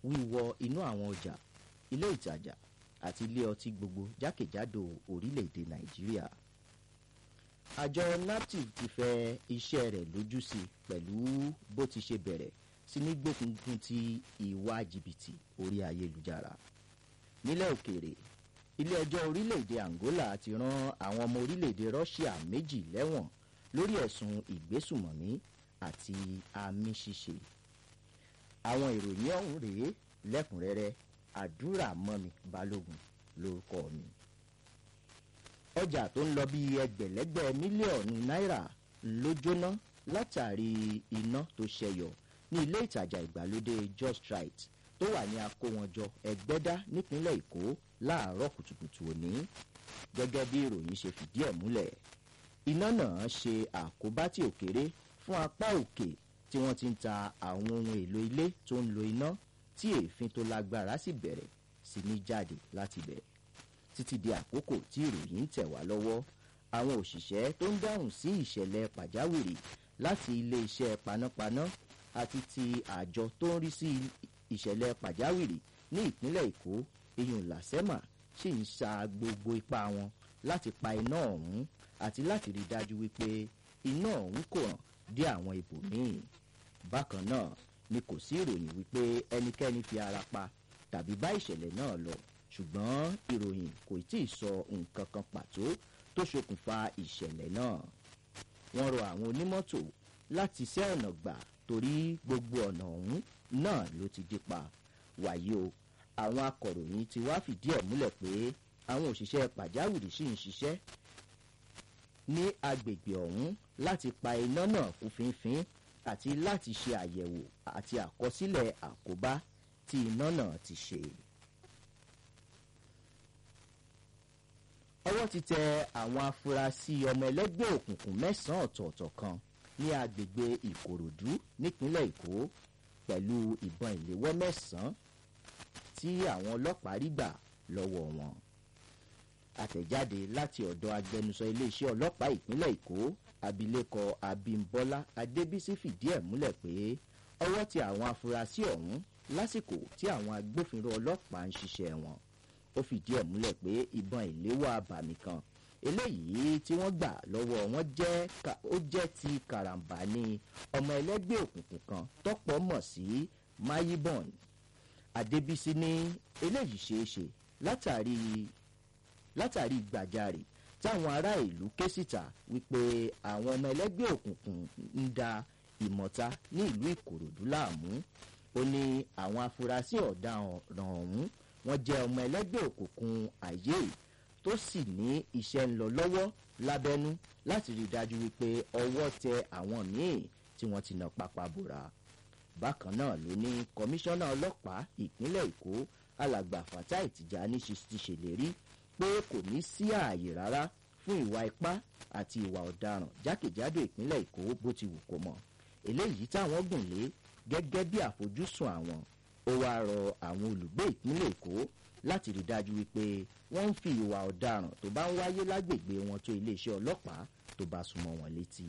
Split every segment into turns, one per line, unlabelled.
wíwọ inú àwọn ọjà ilé ìtajà àti ilé ọtí gbogbo jákèjádò orílẹ̀-èdè nàìjíríà àjọ naptip ti fẹ iṣẹ́ rẹ̀ lójú sí i pẹ̀lú bó ti ṣe bẹ̀rẹ̀ sí ní gbókùnkùn ti ìwà jìbìtì orí ayélujára nílẹ̀ òkèèrè ilé ẹjọ́ orílẹ̀-èdè angola ti rán àwọn ọmọ orílẹ̀-èdè russia méjì lẹ́wọ̀n lórí ẹ̀sùn ìgbésùmọ̀mí àti àmì ṣíṣe àwọn ìròyìn ọ̀hún rèé lẹ́kùnrẹ́rẹ́ àdúrà mọ́mi balógun lórúkọ mi ọjà tó ń lọ bí ẹgbẹ̀lẹ́gbẹ̀ mílíọ̀nù náírà ló jóná látàrí iná tó ṣẹyọ ní ilé ìtajà ìgbàlódé just right tó wà ní akówọnjọ ẹgbẹ́dá nípínlẹ̀ èkó láàárọ̀ kùtùkùtù òní gẹ́gẹ́ bí ìròyìn ṣe fìdí ẹ̀ múlẹ̀ iná náà ṣe àkóbá tí ò kéré fún apá òkè tí wọ́n ti ń ta àwọn ohun èlò ilé tó ń lo iná tí èéfín tó lágbára sì bẹ̀rẹ̀ sí ní jáde láti bẹ̀rẹ̀ títí di àkókò tí ìròyìn ń tẹ̀ wá lọ́wọ́ àwọn òṣìṣẹ́ tó ń dáhùn sí ìṣẹ̀lẹ̀ pàjáwìrì láti iléeṣẹ́ panápaná àti ti àjọ tó ń rí sí ìṣẹ̀lẹ̀ pàjáwìrì ní ìpínlẹ̀ èkó iyùn làsẹ́mà sì ń sa gbogbo ipá wọn láti pa iná ọ̀hún àti láti rí dájú wípé iná ọ̀hún kò hàn dé àwọn ibòmíì bákan náà ni kò sí ìròyìn wípé ẹnikẹ́ni fi ara pa tàbí bá ìṣẹ̀lẹ̀ náà lọ ṣùgbọ́n ìròyìn kò tí ì sọ nǹkan kan pàtó tó ṣokùnfà ìṣẹ̀lẹ̀ náà wọ́n rọ àwọn onímọ́tò láti ṣẹ́ ọ̀nà gbà torí gbogbo ọ̀nà ọ̀hún náà ló ti dí pa wàyí o àwọn akọ̀ròyìn ti wá fìdí ẹ̀ múlẹ̀ pé àwọn òṣìṣẹ́ pàjáwìrì sì ń ṣiṣẹ́ ní agbègbè ọ̀hún láti pa iná náà kú fínfín àti láti ṣe àyẹ̀wò àti àkọsílẹ̀ àkóbá tí iná náà ti ṣe. ọwọ́ ti tẹ àwọn afurasí ọmọ ẹlẹ́gbẹ́ òkùnkùn mẹ́sàn-án ọ̀tọ̀ọ̀tọ̀ kan ní agbègbè ìkòròdú nípínlẹ̀ èkó pẹ̀lú ìbọn ìléwọ́ mẹ́sàn-án tí àwọn ọlọ́pàá rí gbà lọ́wọ́ wọn. àtẹ̀jáde láti ọ̀dọ̀ agbẹnusọ iléeṣẹ́ ọlọ́pàá ìpínlẹ̀ èkó abilékọ abimbola adébísí fìdí ẹ̀ múlẹ̀ pé ọwọ́ ti àwọn afurasí ọ̀hún lásìkò tí àwọn agbófinró ọlọ́pàá ń ṣiṣẹ́ wọn ó fìdí ẹ̀ múlẹ̀ pé ìbọn ìléwọ́ abàmì kan eléyìí tí wọ́n gbà lọ́wọ́ wọn jẹ́ ó jẹ́ ti karambà ní ọmọ ẹlẹ́gbẹ́ òkùnkùn kan tọ́pọ̀ mọ̀ sí mayibon adébísí ní eléyìí ṣeé ṣe látàrí látàrí gbàjarè táwọn ará ìlú ké síta wípé àwọn ọmọ ẹlẹ́gbẹ́ òkùnkùn ń da ìmọ̀ta ní ìlú ìkòròdú láàmú ó ní àwọn afurasí ọ̀daràn ọ̀hún wọ́n jẹ́ ọmọ ẹlẹ́gbẹ́ òkùnkùn àyè tó sì ní iṣẹ́ ń lọ lọ́wọ́ lábẹ́nú láti rí i dájú wípé ọwọ́ tẹ àwọn míì tí wọ́n ti nà pápá bòrà. bákan náà ló ní kọmíṣánná ọlọ́pàá ìpínlẹ̀ èkó alàgbà fatai tìjàní ti ṣèlérí pé kò ní sí ààyè rárá fún ìwà ipá àti ìwà ọ̀daràn jákèjádò ìpínlẹ̀ èkó bó ti wù kó mọ̀ eléyìí táwọn gùn lé gẹ́gẹ́ bí àfojúsùn àwọn ó wáá rọ àwọn olùgbé ìpínlẹ̀ èkó láti rí dájú wípé wọ́n ń fi ìwà ọ̀daràn tó bá ń wáyé lágbègbè wọn tó iléeṣẹ́ ọlọ́pàá tó bá súnmọ́ wọn létí.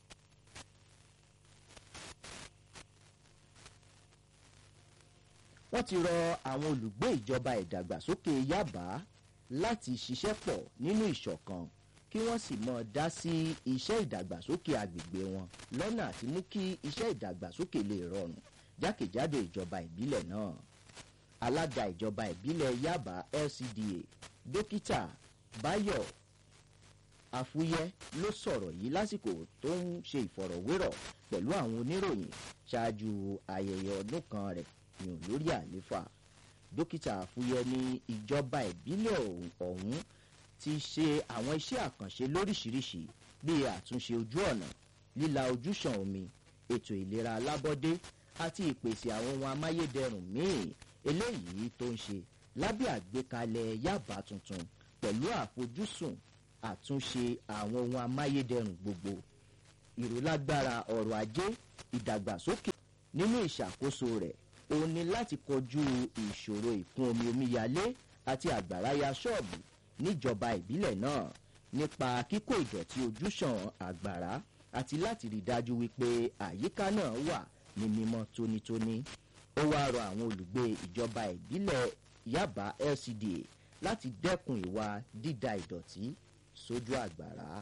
wọ́n ti rọ àwọn olùgbé ìjọba ìdàgbàsókè yábà láti ṣiṣẹ́ pọ̀ nínú ìṣọ̀kan kí wọ́n sì mọ̀ dá sí iṣẹ́ ìdàgbàsókè agbègbè wọn lọ́nà àti mú kí iṣẹ́ ìdàgbàsókè lè rọrùn jákèjádò ìjọba ìbílẹ̀ náà alága ìjọba ìbílẹ̀ yaba lcda dókítà bayo afúyẹ́ ló sọ̀rọ̀ yìí lásìkò tó ń ṣe ìfọ̀rọ̀wérọ̀ pẹ̀lú àwọn oníròyìn ṣáájú ayẹyẹ ọdún kan rẹ̀ yàn lórí àléfà dókítà afúyẹ́ ní ìjọba ìbílẹ̀ ọ̀hún ti ṣe àwọn iṣẹ́ àkànṣe lóríṣiríṣi bíi àtúnṣe ojú ọ̀nà líla ojúṣàn omi ètò ìlera alábọ́dé àti ìpèsè àwọn ohun amáyédẹrùn míì eléyìí tó ń ṣe lábẹ́ àgbékalẹ̀ yaba tuntun pẹ̀lú àfojúsùn àtúnṣe àwọn ohun amáyédẹrùn gbogbo ìrólágbára ọrọ̀ ajé ìdàgbàsókè nínú ìṣàkóso rẹ̀ òun ni láti kọjú ìṣòro ìkún omi omíyalé àti àgbàrá ya ṣọ́ọ̀bù níjọba ìbílẹ̀ náà nípa kíkó ìdọ̀tí ojúṣàn àgbàrá àti láti rí dájú wípé àyíká náà wà ní mímọ́ tónítóní ó wáá rọ àwọn olùgbé ìjọba ìbílẹ̀ yaba lcda láti dẹ́kun ìwà dída ìdọ̀tí sójú àgbàrá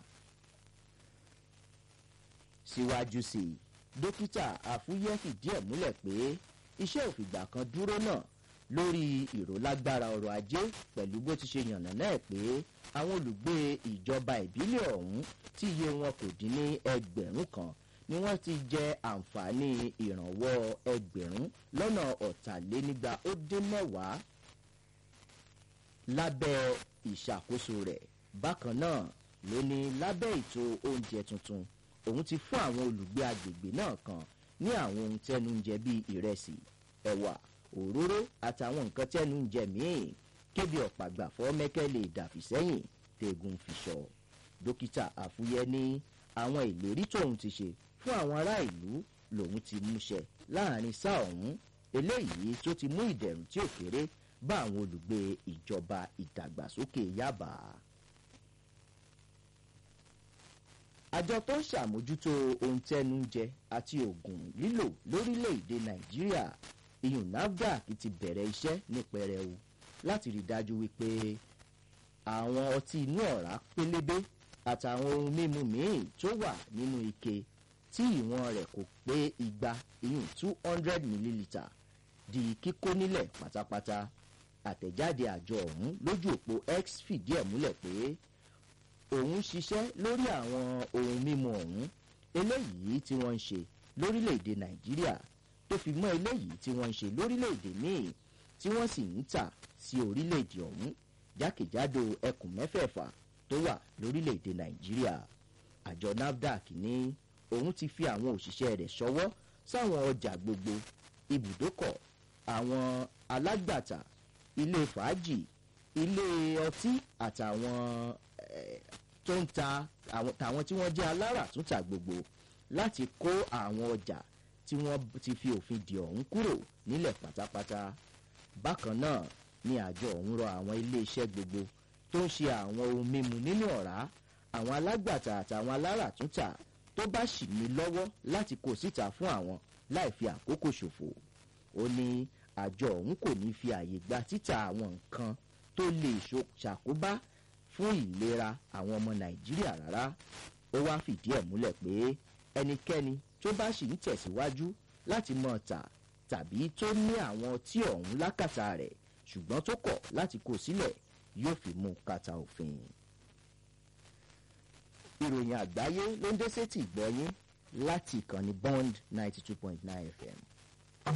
síwájú sí i dókítà àfúyẹ́ fìdí ẹ̀ múlẹ̀ pé iṣẹ́ òfìgbà kan dúró náà lórí ìrólágbára ọrọ̀ ajé pẹ̀lú bó ti ṣe yànnà náà pé àwọn olùgbé ìjọba ìbílẹ̀ ọ̀hún tí iye wọn kò dín ní ẹgbẹ̀rún kan ni wọ́n ti jẹ àǹfààní ìrànwọ́ ẹgbẹ̀rún lọ́nà ọ̀tàlénígba ó dín mẹ́wàá lábẹ́ ìṣàkóso rẹ̀ bákan náà ló ní lábẹ́ ètò oúnjẹ tuntun òun ti fún àwọn olùgbé agbègbè náà kan ní àwọn ohun tẹnu ń jẹ bíi ìrẹsì ẹ̀wà òróró àtàwọn nǹkan tẹnu ń jẹ míì kébi ọ̀pàgbàfọ́ mẹ́kẹ́ lè dàfi sẹ́yìn tẹ̀gùn fi sọ dókítà àfúyẹ́ ní àwọn ìlérí tóun ti ṣe fún àwọn ará ìlú lòun ti múṣẹ láàrin sáà ọ̀hún eléyìí tó ti mú ìdẹ̀rùn tí ò kéré bá àwọn olùgbé ìjọba ìdàgbàsókè yábà. àjọ tó ń ṣàmójútó ohun tẹnu ń jẹ àti oògùn lílò lórílẹ̀‐èdè nàìjíríà iyùn nafdac ti bẹ̀rẹ̀ iṣẹ́ ní pẹrẹu láti rí dájú wípé àwọn ọtí inú ọ̀rá pélébé àtàwọn ohun mímu míì tó wà nínú ike tí ìwọ̀n rẹ̀ kò pé igba iyùn two hundred millilitre di kíkó nílẹ̀ pátápátá àtẹ̀jáde àjọ ọ̀hún lójú òpó x fìdí ẹ̀ múlẹ̀ pé òun ṣiṣẹ́ lórí àwọn ohun mímu ọ̀hún eléyìí tí wọ́n ń ṣe lórílẹ̀‐èdè nàìjíríà tó fi mọ́ eléyìí tí wọ́n ń ṣe lórílẹ̀‐èdè míì tí wọ́n sì ń tà sí orílẹ̀‐èdè ọ̀hún jákèjádò ẹkùn mẹ́fẹ̀ẹ̀fà tó wà lórílẹ̀‐èdè nàìjíríà àjọ nafdac ní òun ti fi àwọn òṣìṣẹ́ rẹ̀ ṣọwọ́ sáwọn ọjà gbogbo ibùdókọ̀ àwọn alágbàtà ilé fàájì ilé ọtí àtàwọn tó ń ta tàwọn tí wọ́n jẹ́ aláràtúntà gbogbo láti kó àwọn ọjà tí wọ́n ti fi òfin dì ọ̀hún kúrò nílẹ̀ pátápátá bákan náà ni àjọ ọ̀hún rọ àwọn iléeṣẹ́ gbogbo tó ń ṣe àwọn ohun mímu nínú ọ̀rá àwọn alágbàtà àtàwọn aláràtúntà tó bá ṣì ní lọ́wọ́ láti kó síta fún àwọn láì fi àkókò ṣòfò ó ní àjọ ọ̀hún kò ní fi àyè gba títà àwọn nǹkan tó lè ṣàkóbá fún ìlera àwọn ọmọ nàìjíríà rárá ó wá fìdí ẹ̀ múlẹ̀ pé ẹnikẹ́ni tó bá sì ń tẹ̀síwájú láti mọ̀ tà tàbí tó ní àwọn tí ọ̀hún lákàtà rẹ̀ ṣùgbọ́n tó kọ̀ láti kó sílẹ̀ yóò fi mú kàtà òfin. ìròyìn àgbáyé ló ń dé sétí ìgbọ́yín láti ìkànnì bond ninety two point nine fm.